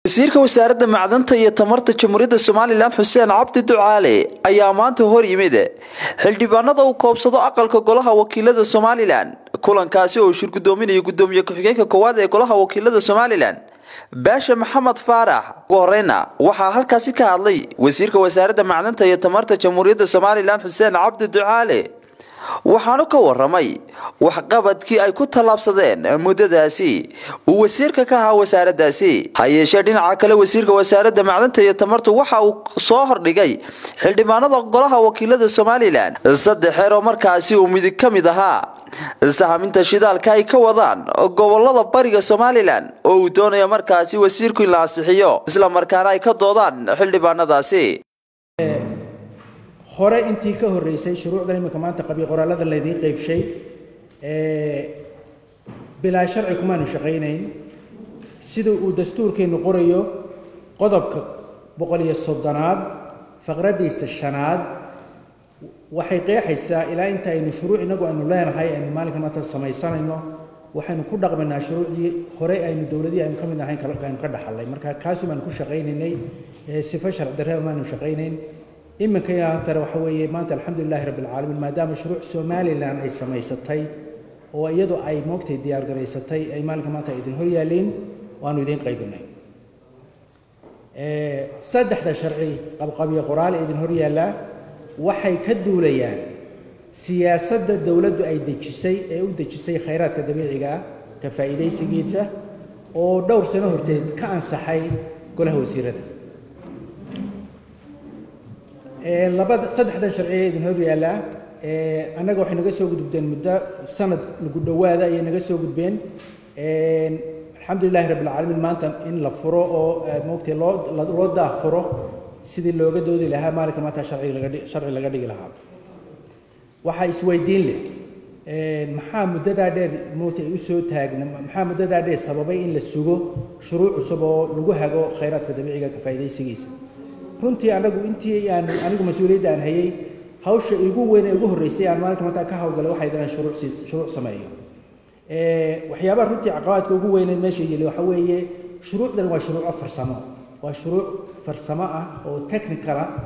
wasiirka wasaaradda macdanta iyo tamarta jamhuuriyadda somalilan xuseen cabdi ducaale ayaa maanta hor yimid xildhibaanada uu koobsado aqalka golaha wakiilada somalilan kulankaasi oo shir gudoominayo gudoomiye ku-xigeenka koowaad ee golaha wakiilada somalilan baasha maxamed faarax ugu horeyna waxaa halkaasi ka hadlay wasiirka wasaaradda macdanta iyo tamarta jamhuuriyadda somalilan xuseen cabdi ducaale waxaanu ka waramay waxqabadkii ay ku tallaabsadeen muddadaasi uu wasiirka ka ahaa wasaaradaasi ha yeeshee dhinaca kale wasiirka wasaaradda macdanta iyo tamartu waxa uu soo hordhigay xildhibaanada golaha wakiilada somalilan saddex xeer oo markaasi uu midig ka mid ahaa sahaminta shidaalka ay ka wadaan gobolada bariga somalilan oo uu doonayo markaasi wasiirku in la ansixiyo isla markaana ay ka doodaan xildhibaanadaasi hore intii ka horreysay shuruucdan iminka maanta qabi qoraalada laydiin qaybshay bilaa sharci kumaanu shaqaynayn sida uu dastuurkeennu qorayo qodobka boqol iyo soddonaad faqraddiisa shanaad waxay qeexaysaa ilaa inta aynu shuruuc innagu aynu leenahay aynu maalinka maanta samaysanayno waxaynu ku dhaqmaynaa shuruucdii hore aynu dowladihii aynu ka mid ahayn aynu ka dhaxallay marka kaasu baanu ku shaqaynaynay sifo sharci darre maanu shaqaynayn iminka yaantare waxa weeye maanta alxamdulilahi rabbi alcaalamiin maadaama shuruuc somalilan ay samaysatay oo iyadu ay moogtay diyaargaraysatay ay maalinka maanta idin hor yaalliin waanu idiin qaybinay saddexda sharci qabqabiyo qoraal ee idin hor yaallaa waxay ka duulayaan siyaasadda dowladdu ay dejisay ee u dejisay khayraadka dabiiciga ah ka faa'iidaysigiisa oo dhowr sano horteed ka ansaxay golaha wasiirada labada saddexdan sharciya idin hor yaallaa annaga waxay naga soo gudubteen muddo sanad lagu dhowaada ayay naga soo gudbeen alxamdulilahi rabbi alcaalamiin maanta in la furo oo moogtay loo loo daah furo sidii looga doodi lahaa maalinka maanta sharci laga sharci laga dhigi lahaa waxaa isweydiin leh maxaa muddadaa dheer moogtay ay u soo taagna maxaa muddadaa dheer sababay in la sugo shuruuc cusub oo lagu hago khayraadka dabiiciga ka faa'iidaysigiisa runtii anagu intii aan anigu mas-uuliyadda aan hayay hawsha igu weyn ee ugu horreysay aan maalinka maanta ka hawlgalay waxay inaan shuruuc siis shuruuc sameeyo waxyaabaha runtii caqabaadka ugu weyn ee meesha yeli waxa weeye shuruucdan waa shuruuco farsamo waa shuruuc farsamo ah oo technical ah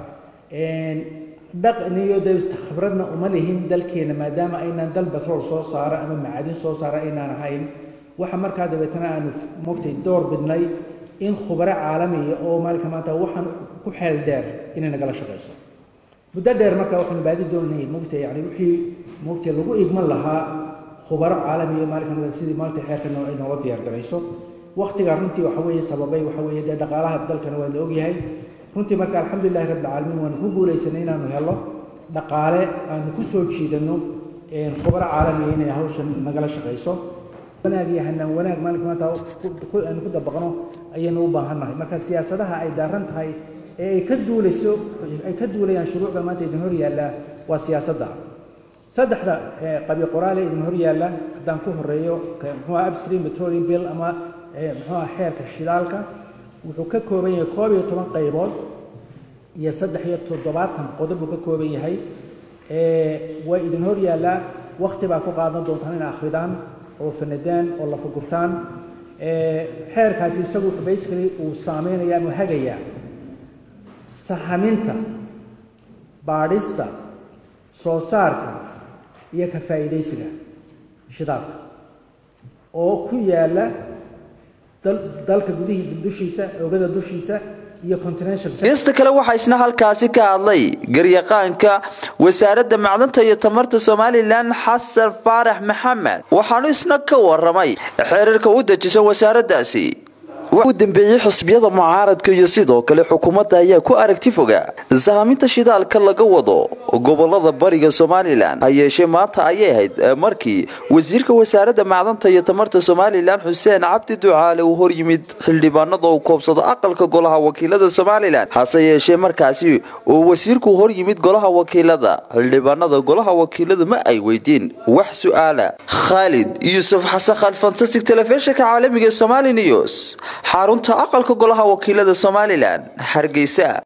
dhaqniyo de khibradna uma lihin dalkeena maadaama aynaan dal batrool soo saara ama macadin soo saara aynaan ahayn waxa markaa dabeetana aanu mogtay door bidnay in khubaro caalamiya oo maalinka maanta waxaan ku xeel dheer inay nagala shaqayso muddo dheer markaa waxaanu baadi doonay mogta yani wixii mogta lagu igman lahaa khubaro caalamiya maalinka maanta sidii maalinta xeerka ay nooga diyaar garayso waktigaa runtii waxa weeye sababay waxa weeye dee dhaqaalaha dalkana waa la ogyahay runtii marka alxamdulilahi rabbi alcaalamiin waanu ku guulaysanay inaanu helo dhaqaale aanu ku soo jiidano khubaro caalamiya inay hawshan nagala shaqayso wanaag iyo hanaan wanaag maalinka maanta aynu ku dabaqno ayaynu u baahannahay marka siyaasadaha ay daaran tahay ee ay ka duulayso ay ka duulayaan shuruucda maanta idin hor yaallaa waa siyaasadda saddexda qabi qoraale idin hor yaalla haddaan ku horeeyo muxuu upstream petroleum bill ama muxuu xeerka shidaalka wuxuu ka kooban yahay koob iyo toban qaybood iyo saddex iyo toddobaatan qodob buu ka kooban yahay way idin hor yaallaa wakti baa ku qaadan doontaan in akhridaan oo fanadaan oo la fugurtaan xeerkaasi isagu basically uu saameynaya ama hagayaa sahaminta baadhista soo saarka iyo ka faa'iidaysiga shidaalka oo ku yaala dalka gudihiisa dushiisa oogada dushiisa geesta kale waxaa isna halkaasi ka hadlay garyaqaanka wasaaradda macdanta iyo tamarta somalilan xasan faarax maxamed waxaanu isna ka waramay xeerarka u dejisan wasaaraddaasi u dambeeyey xisbiyada mucaaradka iyo sidoo kale xukuumadda ayaa ku aragti foga sahaminta shidaalka laga wado gobolada bariga somalilan ha yeeshee maanta ayay ahayd markii wasiirka wasaaradda macdanta iyo tamarta somalilan xuseen cabdi ducaale uu hor yimid xildhibaanada uu koobsado aqalka golaha wakiilada somalilan hase yeeshee markaasi uu wasiirku hor yimid golaha wakiilada xildhibaanada golaha wakiiladu ma ay weydiin wax su-aala khaalid yuusuf xasan khaalid fantastic telefishinka caalamiga somali news xarunta aqalka golaha wakiilada somalilan hargeysa